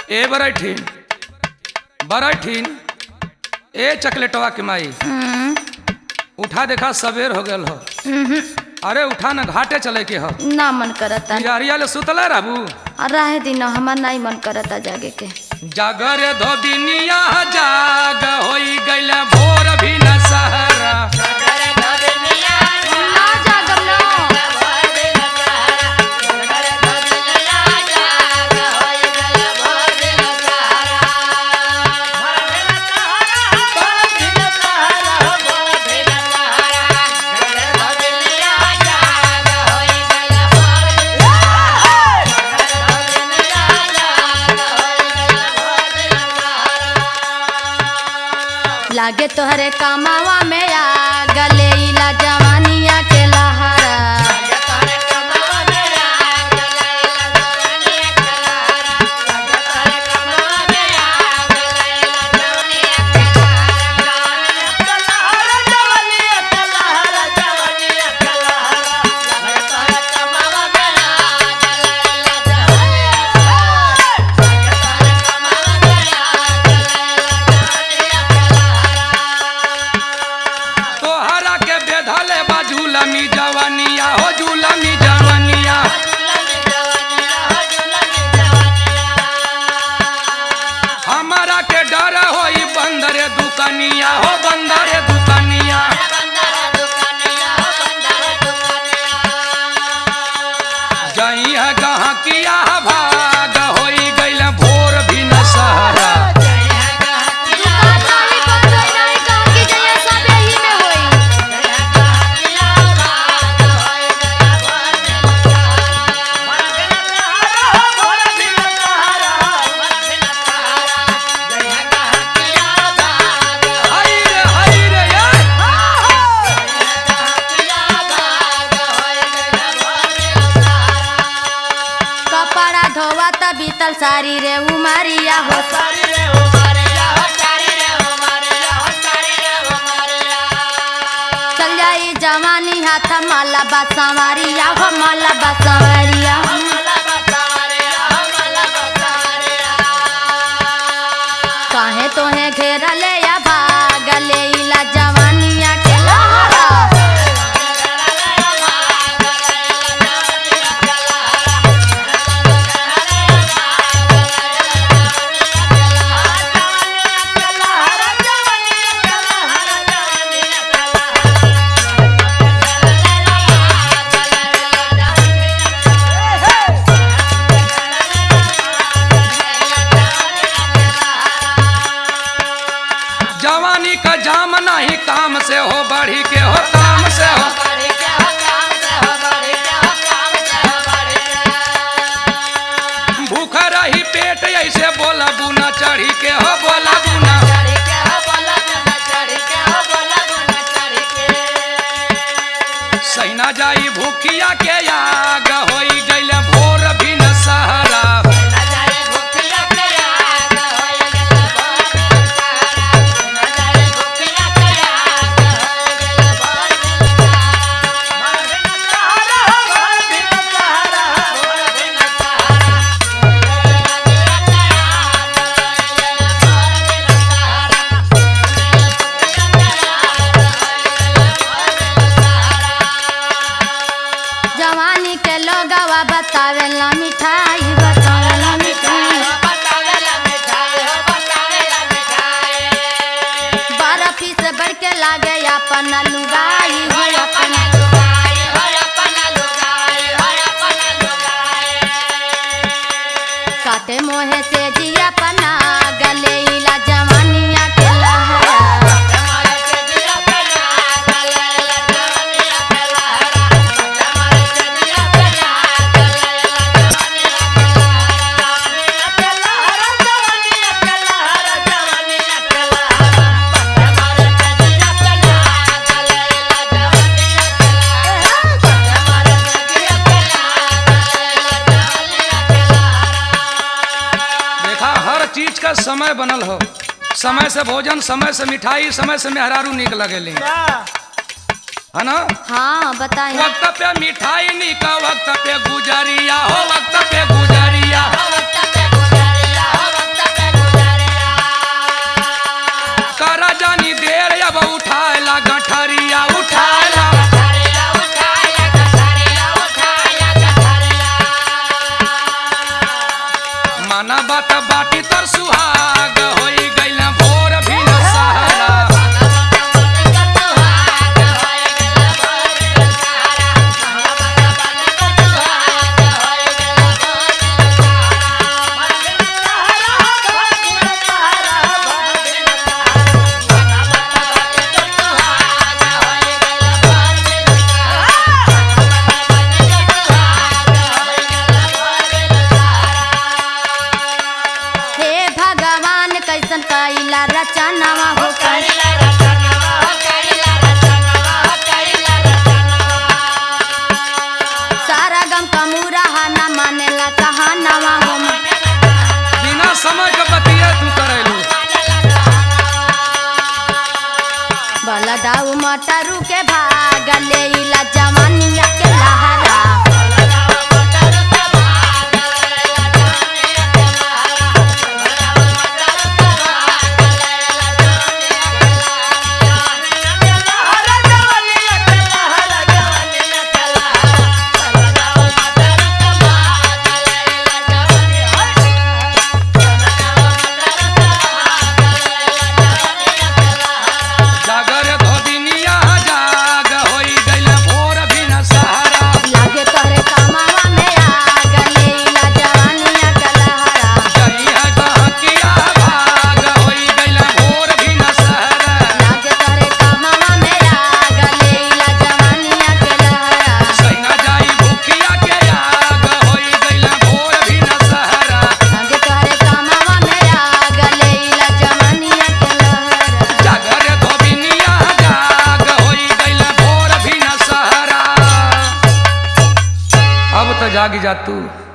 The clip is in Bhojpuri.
ए बरैठीन बरैठीन ए चकलेटवा के माई हम्म, उठा देखा सवेर हो गल हो हम्म, अरे उठा न घाटे चले के हो ना मन करता बिहारिया ले सुतला राबू रहे दिन हमार नहीं मन करता जागे के जागर धोबिनिया जाग होई गइल भोर भी न सहरा ना जागम ना लागे तोहरे कामावा में आ गले इला जवानिया के लहरा तोहरा के बेधले बा झूलमी जवानिया हो झूलमी जवानिया हमारा के डर होई बंदरे दुकनिया हो बंदरे दुकनिया जई है गहकिया भाग होई गइल भोर भी न सहरा दुकान नहीं बंद होई नहीं गाँव की जइया सब यही में होई हाय रे हाय रे यार कपड़ा धोवा त बीतल सारी रे उमारिया हो चल जाई जवानी हाथ माला बासवारिया हो माला बासवारिया काहे तोहे घेरा ले या भाग ले इला जवानिया के लहरा जवानी का जाम नहीं काम से हो बढ़ी के हो काम से हो भूख रही पेट ऐसे बोला बुना चढ़ी के हो बोला बुना सैना जाई भूखिया के आग होई गइल भोर भी न सहरा जवानी के लोगवा बतावेला मिठाई बतावेला मिठाई बारह पीस बढ़ के लागे अपन लुगाई हो अपन काटे मोहे से जिया पना गले इला जवानिया के लहरा देखा हर चीज का समय बनल हो समय से भोजन समय से मिठाई समय से मेहरारू निक लगेली है ना हाँ बताइए वक्त पे मिठाई निका वक्त पे गुजरिया हो वक्त पे गुजरिया वक्त पे गुजरिया माना बात बाटी तर सुहाग होई गइल भोर भी न सहारा हे भगवान कैसन कैला रचनावा हो कैला सारा गम कमूरा न मानेला कहानावा हो बिना समय के बतिया तू करेलू बलदाऊ मटरू के भाग लेला जवानिया के लहरा जागर धोबिनिया जाग होई गइल भोर भी न सहारा लागे तोहरे कमावा में आग लेला जवानिया के लहरा जइया गहकिया भाग होई गइल भोर भी न सहारा लागे तोहरे कमावा में आग लेला जवानिया के लहरा सैना जाई भूखिया के आग होई गइल भोर भी न सहारा लागे तोहरे कमावा में आग लेला जवानिया के लहरा जागर धोबिनिया जाग होई गइल भोर भी न सहारा अब तो जागी जा तू